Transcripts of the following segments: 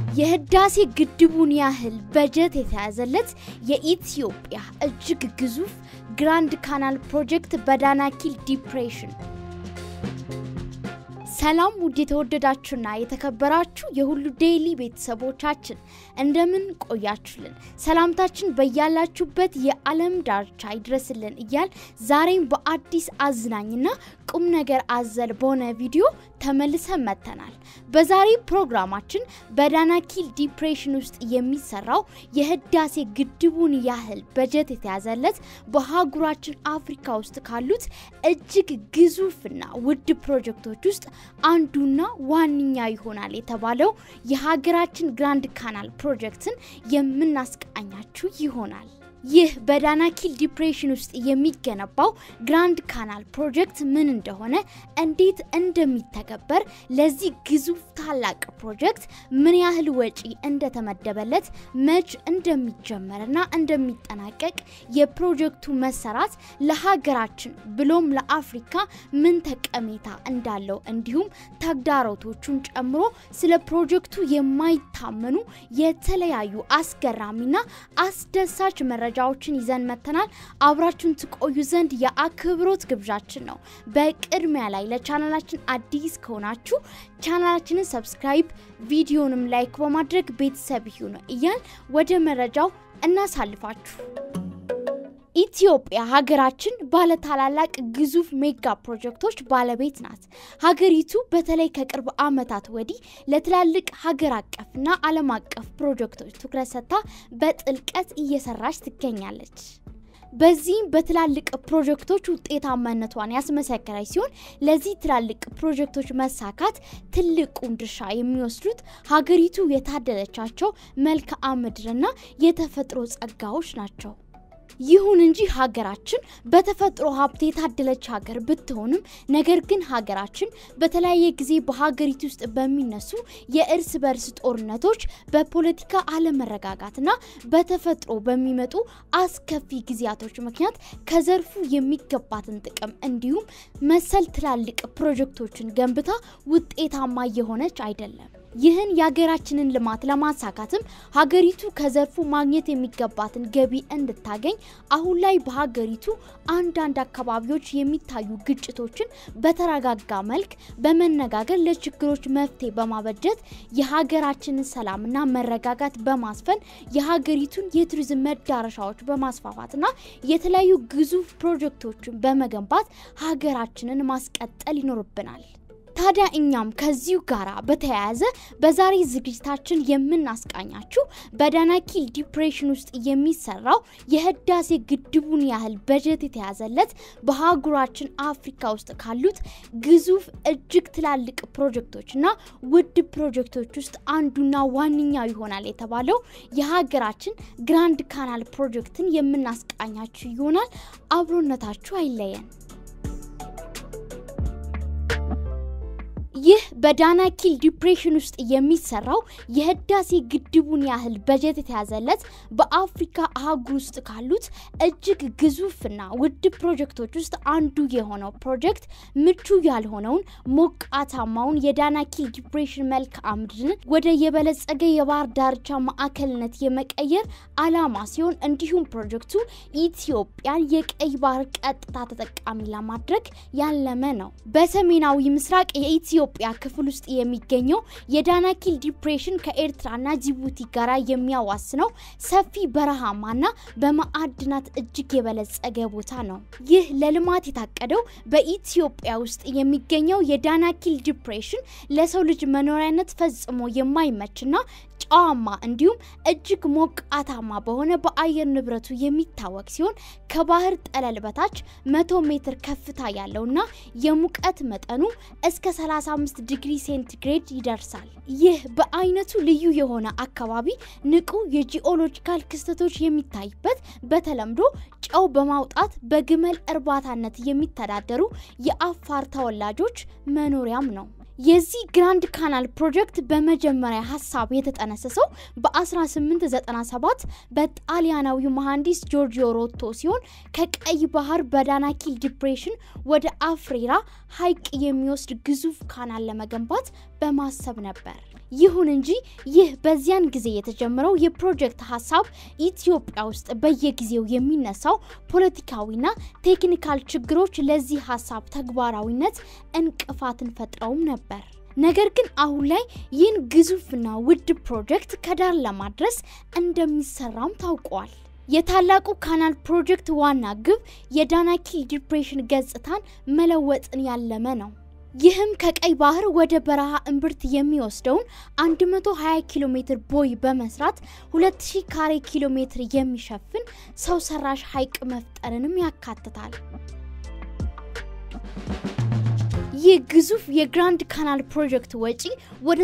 የህዳሴ ግድቡን ያህል በጀት የተያዘለት የኢትዮጵያ እጅግ ግዙፍ ግራንድ ካናል ፕሮጀክት በዳናኪል ዲፕሬሽን። ሰላም ውድ የተወደዳችሁና የተከበራችሁ የሁሉ ዴይሊ ቤተሰቦቻችን እንደምን ቆያችሁልን? ሰላምታችን በያላችሁበት የዓለም ዳርቻ ይድረስልን እያል ዛሬም በአዲስ አዝናኝና ቁም ነገር አዘል በሆነ ቪዲዮ ተመልሰን መጥተናል። በዛሬ ፕሮግራማችን በዳናኪል ዲፕሬሽን ውስጥ የሚሰራው የህዳሴ ግድቡን ያህል በጀት የተያዘለት በአህጉራችን አፍሪካ ውስጥ ካሉት እጅግ ግዙፍና ውድ ፕሮጀክቶች ውስጥ አንዱና ዋነኛ ይሆናል የተባለው የሀገራችን ግራንድ ካናል ፕሮጀክትን የምናስቃኛችሁ ይሆናል። ይህ በዳናኪል ዲፕሬሽን ውስጥ የሚገነባው ግራንድ ካናል ፕሮጀክት ምን እንደሆነ፣ እንዴት እንደሚተገበር፣ ለዚህ ግዙፍ ታላቅ ፕሮጀክት ምን ያህል ወጪ እንደተመደበለት፣ መች እንደሚጀመርና እንደሚጠናቀቅ፣ የፕሮጀክቱ መሰራት ለሀገራችን ብሎም ለአፍሪካ ምን ጠቀሜታ እንዳለው እንዲሁም ተግዳሮቶቹን ጨምሮ ስለ ፕሮጀክቱ የማይታመኑ የተለያዩ አስገራሚና አስደሳች መረጃ መረጃዎችን ይዘን መተናል። አብራችሁን ትቆዩ ዘንድ የአክብሮት ግብዣችን ነው። በቅድሚያ ላይ ለቻናላችን አዲስ ከሆናችሁ ቻናላችንን ሰብስክራይብ፣ ቪዲዮንም ላይክ በማድረግ ቤተሰብ ይሁኑ እያል ወደ መረጃው እናሳልፋችሁ። ኢትዮጵያ ሀገራችን ባለ ታላላቅ ግዙፍ ሜጋ ፕሮጀክቶች ባለቤት ናት። ሀገሪቱ በተለይ ከቅርብ ዓመታት ወዲህ ለትላልቅ ሀገር አቀፍና ዓለም አቀፍ ፕሮጀክቶች ትኩረት ሰጥታ በጥልቀት እየሰራች ትገኛለች። በዚህም በትላልቅ ፕሮጀክቶች ውጤታማነቷን ያስመሰከረች ሲሆን ለዚህ ትላልቅ ፕሮጀክቶች መሳካት ትልቁን ድርሻ የሚወስዱት ሀገሪቱ የታደለቻቸው መልክዓ ምድርና የተፈጥሮ ጸጋዎች ናቸው። ይሁን እንጂ ሀገራችን በተፈጥሮ ሀብት የታደለች ሀገር ብትሆንም ነገር ግን ሀገራችን በተለያየ ጊዜ በሀገሪቱ ውስጥ በሚነሱ የእርስ በርስ ጦርነቶች፣ በፖለቲካ አለመረጋጋትና በተፈጥሮ በሚመጡ አስከፊ ጊዜያቶች ምክንያት ከዘርፉ የሚገባትን ጥቅም እንዲሁም መሰል ትላልቅ ፕሮጀክቶችን ገንብታ ውጤታማ የሆነች አይደለም። ይህን የሀገራችንን ልማት ለማሳካትም ሀገሪቱ ከዘርፉ ማግኘት የሚገባትን ገቢ እንድታገኝ አሁን ላይ በሀገሪቱ አንዳንድ አካባቢዎች የሚታዩ ግጭቶችን በተረጋጋ መልክ በመነጋገር ለችግሮች መፍትሄ በማበጀት የሀገራችንን ሰላምና መረጋጋት በማስፈን የሀገሪቱን የቱሪዝም መዳረሻዎች በማስፋፋትና የተለያዩ ግዙፍ ፕሮጀክቶችን በመገንባት ሀገራችንን ማስቀጠል ይኖርብናል። ታዲያ እኛም ከዚሁ ጋር በተያያዘ በዛሬ ዝግጅታችን የምናስቃኛችሁ በዳናኪል ዲፕሬሽን ውስጥ የሚሰራው የህዳሴ ግድቡን ያህል በጀት የተያዘለት በአህጉራችን አፍሪካ ውስጥ ካሉት ግዙፍ እጅግ ትላልቅ ፕሮጀክቶችና ውድ ፕሮጀክቶች ውስጥ አንዱና ዋነኛ ይሆናል የተባለው የሀገራችን ግራንድ ካናል ፕሮጀክትን የምናስቃኛችሁ ይሆናል። አብሮነታችሁ አይለየን። ይህ በዳናኪል ዲፕሬሽን ውስጥ የሚሰራው የህዳሴ ግድቡን ያህል በጀት የተያዘለት በአፍሪካ አህጉር ውስጥ ካሉት እጅግ ግዙፍና ውድ ፕሮጀክቶች ውስጥ አንዱ የሆነው ፕሮጀክት ምቹ ያልሆነውን ሞቃታማውን የዳናኪል ዲፕሬሽን መልክዓ ምድርን ወደ የበለጸገ የባህር ዳርቻ ማዕከልነት የመቀየር አላማ ሲሆን እንዲሁም ፕሮጀክቱ ኢትዮጵያን የቀይ ባህር ቀጥታ ተጠቃሚ ለማድረግ ያለመ ነው። በሰሜናዊ ምስራቅ የኢትዮ ኢትዮጵያ ክፍል ውስጥ የሚገኘው የዳናኪል ዲፕሬሽን ከኤርትራና ጅቡቲ ጋር የሚያዋስነው ሰፊ በረሃማና በማዕድናት እጅግ የበለጸገ ቦታ ነው። ይህ ለልማት የታቀደው በኢትዮጵያ ውስጥ የሚገኘው የዳናኪል ዲፕሬሽን ለሰው ልጅ መኖሪያነት ፈጽሞ የማይመችና ጨዋማ እንዲሁም እጅግ ሞቃታማ በሆነ በአየር ንብረቱ የሚታወቅ ሲሆን ከባህር ጠለል በታች መቶ ሜትር ከፍታ ያለውና የሙቀት መጠኑ እስከ 35 ዲግሪ ሴንቲግሬድ ይደርሳል። ይህ በአይነቱ ልዩ የሆነ አካባቢ ንቁ የጂኦሎጂካል ክስተቶች የሚታይበት በተለምዶ ጨው በማውጣት በግመል እርባታነት የሚተዳደሩ የአፋር ተወላጆች መኖሪያም ነው። የዚህ ግራንድ ካናል ፕሮጀክት በመጀመሪያ ሀሳብ የተጠነሰሰው በ1897 በጣሊያናዊው መሐንዲስ ጆርጂዮ ሮቶ ሲሆን ከቀይ ባህር በዳናኪል ዲፕሬሽን ወደ አፍሬራ ሐይቅ የሚወስድ ግዙፍ ካናል ለመገንባት በማሰብ ነበር። ይሁን እንጂ ይህ በዚያን ጊዜ የተጀመረው የፕሮጀክት ሀሳብ ኢትዮጵያ ውስጥ በየጊዜው የሚነሳው ፖለቲካዊና ቴክኒካል ችግሮች ለዚህ ሀሳብ ተግባራዊነት እንቅፋትን ፈጥረውም ነበር። ነገር ግን አሁን ላይ ይህን ግዙፍና ውድ ፕሮጀክት ከዳር ለማድረስ እንደሚሰራም ታውቋል። የታላቁ ካናል ፕሮጀክት ዋና ግብ የዳናኪል ዲፕሬሽን ገጽታን መለወጥን ያለመ ነው። ይህም ከቀይ ባህር ወደ በረሃ እምብርት የሚወስደውን 120 ኪሎ ሜትር ቦይ በመስራት 2000 ካሬ ኪሎ ሜትር የሚሸፍን ሰው ሰራሽ ሐይቅ መፍጠርንም ያካትታል። ይህ ግዙፍ የግራንድ ካናል ፕሮጀክት ወጪ ወደ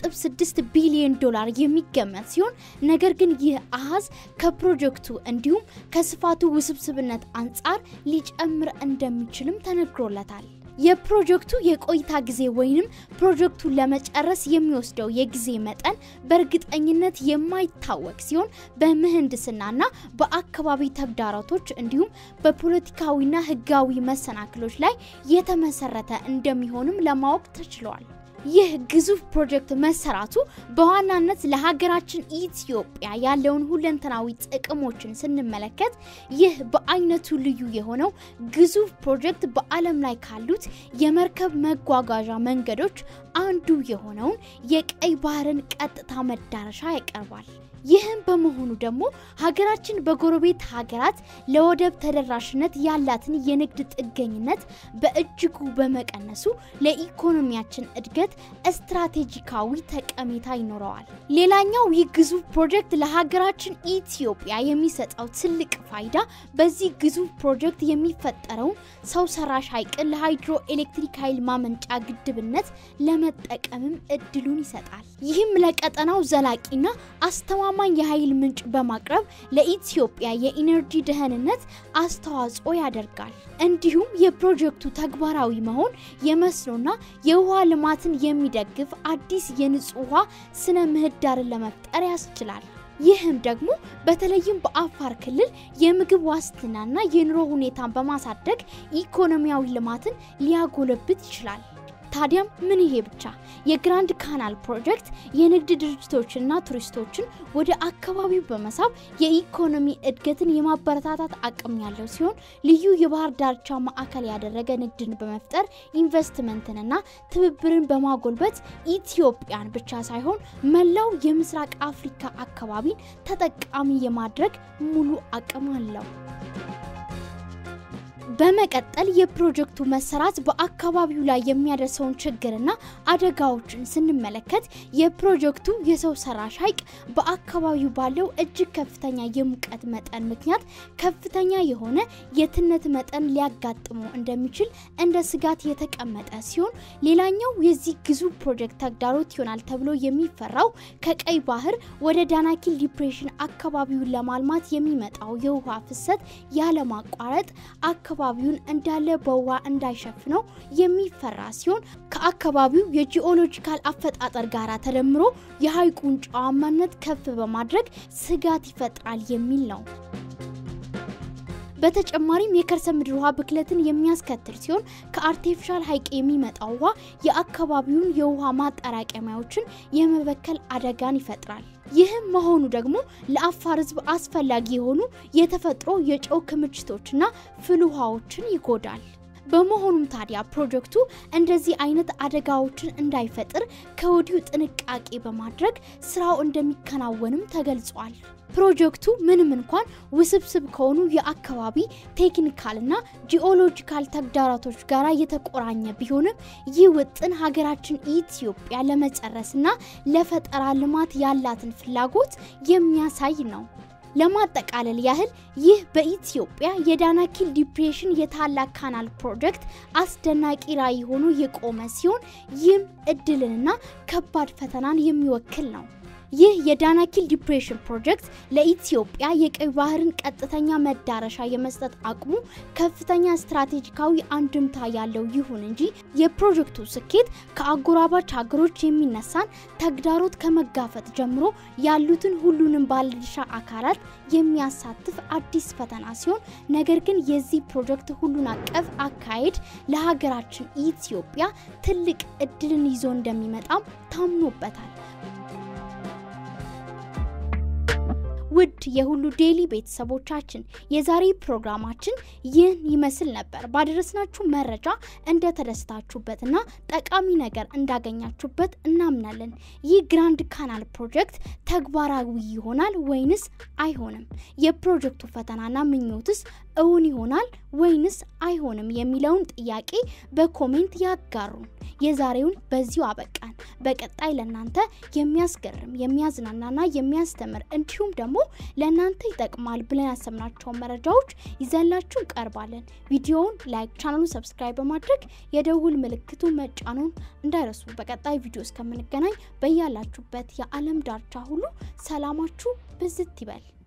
3.6 ቢሊዮን ዶላር የሚገመት ሲሆን ነገር ግን ይህ አሃዝ ከፕሮጀክቱ እንዲሁም ከስፋቱ ውስብስብነት አንጻር ሊጨምር እንደሚችልም ተነግሮለታል። የፕሮጀክቱ የቆይታ ጊዜ ወይንም ፕሮጀክቱን ለመጨረስ የሚወስደው የጊዜ መጠን በእርግጠኝነት የማይታወቅ ሲሆን በምህንድስናና በአካባቢ ተግዳሮቶች እንዲሁም በፖለቲካዊና ሕጋዊ መሰናክሎች ላይ የተመሰረተ እንደሚሆንም ለማወቅ ተችሏል። ይህ ግዙፍ ፕሮጀክት መሰራቱ በዋናነት ለሀገራችን ኢትዮጵያ ያለውን ሁለንተናዊ ጥቅሞችን ስንመለከት ይህ በአይነቱ ልዩ የሆነው ግዙፍ ፕሮጀክት በዓለም ላይ ካሉት የመርከብ መጓጓዣ መንገዶች አንዱ የሆነውን የቀይ ባህርን ቀጥታ መዳረሻ ያቀርባል። ይህም በመሆኑ ደግሞ ሀገራችን በጎረቤት ሀገራት ለወደብ ተደራሽነት ያላትን የንግድ ጥገኝነት በእጅጉ በመቀነሱ ለኢኮኖሚያችን እድገት ስትራቴጂካዊ ጠቀሜታ ይኖረዋል። ሌላኛው ይህ ግዙፍ ፕሮጀክት ለሀገራችን ኢትዮጵያ የሚሰጠው ትልቅ ፋይዳ በዚህ ግዙፍ ፕሮጀክት የሚፈጠረውን ሰው ሰራሽ ሐይቅን ለሃይድሮ ኤሌክትሪክ ኃይል ማመንጫ ግድብነት ለመጠቀምም እድሉን ይሰጣል። ይህም ለቀጠናው ዘላቂና አስተማማኝ የኃይል ምንጭ በማቅረብ ለኢትዮጵያ የኢነርጂ ደህንነት አስተዋጽኦ ያደርጋል። እንዲሁም የፕሮጀክቱ ተግባራዊ መሆን የመስኖና የውሃ ልማትን የሚደግፍ አዲስ የንጹህ ውሃ ስነ ምህዳርን ለመፍጠር ያስችላል። ይህም ደግሞ በተለይም በአፋር ክልል የምግብ ዋስትናና የኑሮ ሁኔታን በማሳደግ ኢኮኖሚያዊ ልማትን ሊያጎለብት ይችላል። ታዲያም ምን ይሄ ብቻ! የግራንድ ካናል ፕሮጀክት የንግድ ድርጅቶችንና ቱሪስቶችን ወደ አካባቢው በመሳብ የኢኮኖሚ እድገትን የማበረታታት አቅም ያለው ሲሆን ልዩ የባህር ዳርቻ ማዕከል ያደረገ ንግድን በመፍጠር ኢንቨስትመንትንና ትብብርን በማጎልበት ኢትዮጵያን ብቻ ሳይሆን መላው የምስራቅ አፍሪካ አካባቢን ተጠቃሚ የማድረግ ሙሉ አቅም አለው። በመቀጠል የፕሮጀክቱ መሰራት በአካባቢው ላይ የሚያደርሰውን ችግርና አደጋዎችን ስንመለከት የፕሮጀክቱ የሰው ሰራሽ ሐይቅ በአካባቢው ባለው እጅግ ከፍተኛ የሙቀት መጠን ምክንያት ከፍተኛ የሆነ የትነት መጠን ሊያጋጥሙ እንደሚችል እንደ ስጋት የተቀመጠ ሲሆን ሌላኛው የዚህ ግዙፍ ፕሮጀክት ተግዳሮት ይሆናል ተብሎ የሚፈራው ከቀይ ባህር ወደ ዳናኪል ዲፕሬሽን አካባቢውን ለማልማት የሚመጣው የውሃ ፍሰት ያለማቋረጥ አካባቢ አካባቢውን እንዳለ በውሃ እንዳይሸፍነው የሚፈራ ሲሆን ከአካባቢው የጂኦሎጂካል አፈጣጠር ጋር ተደምሮ የሐይቁን ጨዋማነት ከፍ በማድረግ ስጋት ይፈጥራል የሚል ነው። በተጨማሪም የከርሰ ምድር ውሃ ብክለትን የሚያስከትል ሲሆን ከአርቲፊሻል ሐይቅ የሚመጣው ውሃ የአካባቢውን የውሃ ማጠራቀሚያዎችን የመበከል አደጋን ይፈጥራል። ይህም መሆኑ ደግሞ ለአፋር ሕዝብ አስፈላጊ የሆኑ የተፈጥሮ የጨው ክምችቶችና ፍል ውሃዎችን ይጎዳል። በመሆኑም ታዲያ ፕሮጀክቱ እንደዚህ አይነት አደጋዎችን እንዳይፈጥር ከወዲሁ ጥንቃቄ በማድረግ ስራው እንደሚከናወንም ተገልጿል። ፕሮጀክቱ ምንም እንኳን ውስብስብ ከሆኑ የአካባቢ ቴክኒካልና ጂኦሎጂካል ተግዳሮቶች ጋር የተቆራኘ ቢሆንም ይህ ውጥን ሀገራችን ኢትዮጵያ ለመጨረስና ለፈጠራ ልማት ያላትን ፍላጎት የሚያሳይ ነው። ለማጠቃለል ያህል ይህ በኢትዮጵያ የዳናኪል ዲፕሬሽን የታላቅ ካናል ፕሮጀክት አስደናቂ ራዕይ ሆኖ የቆመ ሲሆን ይህም እድልንና ከባድ ፈተናን የሚወክል ነው። ይህ የዳናኪል ዲፕሬሽን ፕሮጀክት ለኢትዮጵያ የቀይ ባህርን ቀጥተኛ መዳረሻ የመስጠት አቅሙ ከፍተኛ ስትራቴጂካዊ አንድምታ ያለው ይሁን እንጂ የፕሮጀክቱ ስኬት ከአጎራባች ሀገሮች የሚነሳን ተግዳሮት ከመጋፈጥ ጀምሮ ያሉትን ሁሉንም ባለድርሻ አካላት የሚያሳትፍ አዲስ ፈተና ሲሆን ነገር ግን የዚህ ፕሮጀክት ሁሉን አቀፍ አካሄድ ለሀገራችን ኢትዮጵያ ትልቅ እድልን ይዞ እንደሚመጣም ታምኖበታል። ውድ የሁሉ ዴይሊ ቤተሰቦቻችን የዛሬ ፕሮግራማችን ይህን ይመስል ነበር። ባደረስናችሁ መረጃ እንደተደሰታችሁበትና ጠቃሚ ነገር እንዳገኛችሁበት እናምናለን። ይህ ግራንድ ካናል ፕሮጀክት ተግባራዊ ይሆናል ወይንስ አይሆንም? የፕሮጀክቱ ፈተናና ምኞትስ እውን ይሆናል ወይንስ አይሆንም የሚለውን ጥያቄ በኮሜንት ያጋሩን። የዛሬውን በዚሁ አበቃን። በቀጣይ ለእናንተ የሚያስገርም የሚያዝናናና የሚያስተምር እንዲሁም ደግሞ ለእናንተ ይጠቅማል ብለን ያሰብናቸውን መረጃዎች ይዘላችሁ እንቀርባለን። ቪዲዮውን ላይክ፣ ቻናሉን ሰብስክራይብ በማድረግ የደውል ምልክቱ መጫኑን እንዳይረሱ። በቀጣይ ቪዲዮ እስከምንገናኝ በያላችሁበት የዓለም ዳርቻ ሁሉ ሰላማችሁ ብዝት ይበል።